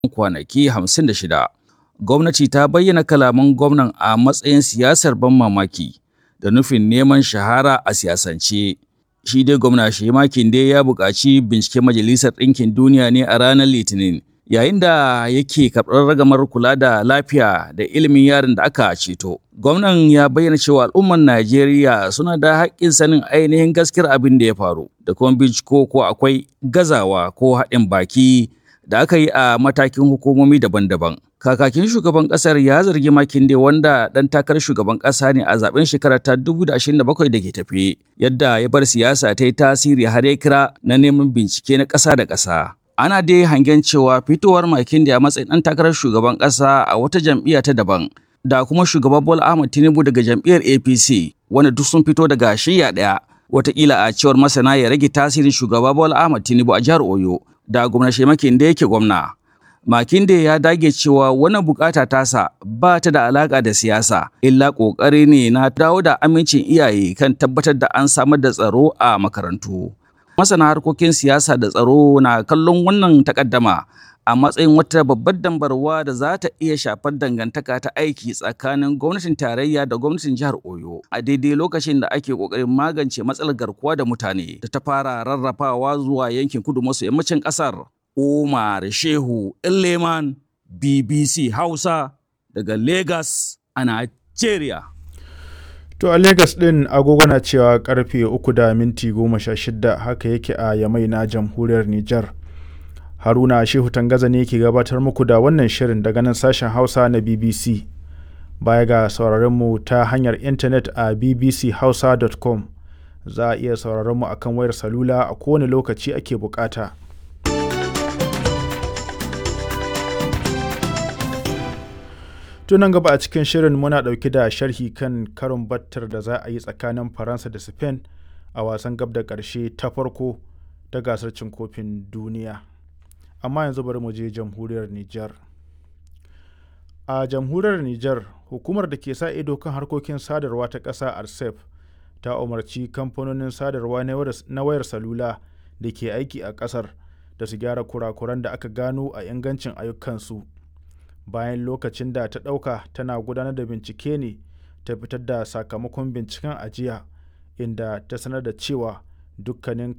kwanaki 56. Gwamnati ta bayyana kalaman gwamnan a matsayin siyasar ban mamaki da nufin neman shahara a siyasance. Shi dai gwamna Shema Kinde ya buƙaci binciken Majalisar Ɗinkin Duniya ne a ranar Litinin, yayin da yake karɓar ragamar kula da lafiya da ilimin yaron da aka ceto. Gwamnan ya bayyana cewa al'ummar Najeriya suna da haƙƙin sanin ainihin gaskiyar abin da ya faru, da kuma binciko ko akwai gazawa ko haɗin baki da aka yi a matakin hukumomi daban-daban. Kakakin shugaban ƙasar ya zargi Makinde wanda ɗan takarar shugaban ƙasa ne a zaben shekarar ta 2027 da ke tafe, yadda ya bar siyasa ta yi tasiri har ya kira na neman bincike na ƙasa da ƙasa. Ana dai hangen cewa fitowar Makinde a matsayin ɗan takarar shugaban ƙasa a wata jam'iyya ta daban da kuma shugaban Bola Ahmed Tinubu daga jam'iyyar APC wanda duk sun fito daga shiyya ɗaya. Wataƙila a cewar masana ya rage tasirin shugaba Bola Ahmed Tinubu a jihar Oyo da gwamna Shemakinde yake gwamna. Makinde ya dage cewa wannan bukata tasa ba ta da alaka da siyasa, illa ƙoƙari ne na dawo da amincin iyaye kan tabbatar da an samar da tsaro a makarantu. Masana harkokin siyasa da tsaro na kallon wannan takaddama a matsayin wata babbar dambarwa da za ta iya shafar dangantaka ta aiki tsakanin gwamnatin tarayya da gwamnatin jihar Oyo a daidai lokacin da ake ƙoƙarin magance matsalar garkuwa da mutane da ta fara rarrafawa zuwa yankin kudu maso yammacin ƙasar. Umar Shehu Leman BBC Hausa daga Lagos a Nigeria. To a Lagos ɗin agogo na cewa karfe uku da minti goma sha shida haka yake a Yamai na jamhuriyar Nijar. Haruna Shehu Tangaza ne ke gabatar muku da wannan shirin daga nan sashen Hausa na BBC. Baya ga sauraron mu ta hanyar intanet a bbchausa.com za a iya sauraron mu akan wayar salula a kowane lokaci ake bukata. tunan gaba a cikin shirin muna ɗauke da sharhi kan karin battar da za a yi tsakanin faransa da spain a wasan gab da ƙarshe ta farko ta gasar cin kofin duniya amma yanzu bari mu je jamhuriyar niger a jamhuriyar niger hukumar da ke sa ido kan harkokin sadarwa ta ƙasa arsef ta umarci kamfanonin sadarwa na wayar salula da ke aiki a ƙasar da su gyara kurakuran da aka gano a ingancin ayyukansu bayan lokacin da ta ɗauka tana gudanar da bincike ne ta fitar da sakamakon binciken ajiya inda ta sanar da cewa dukkanin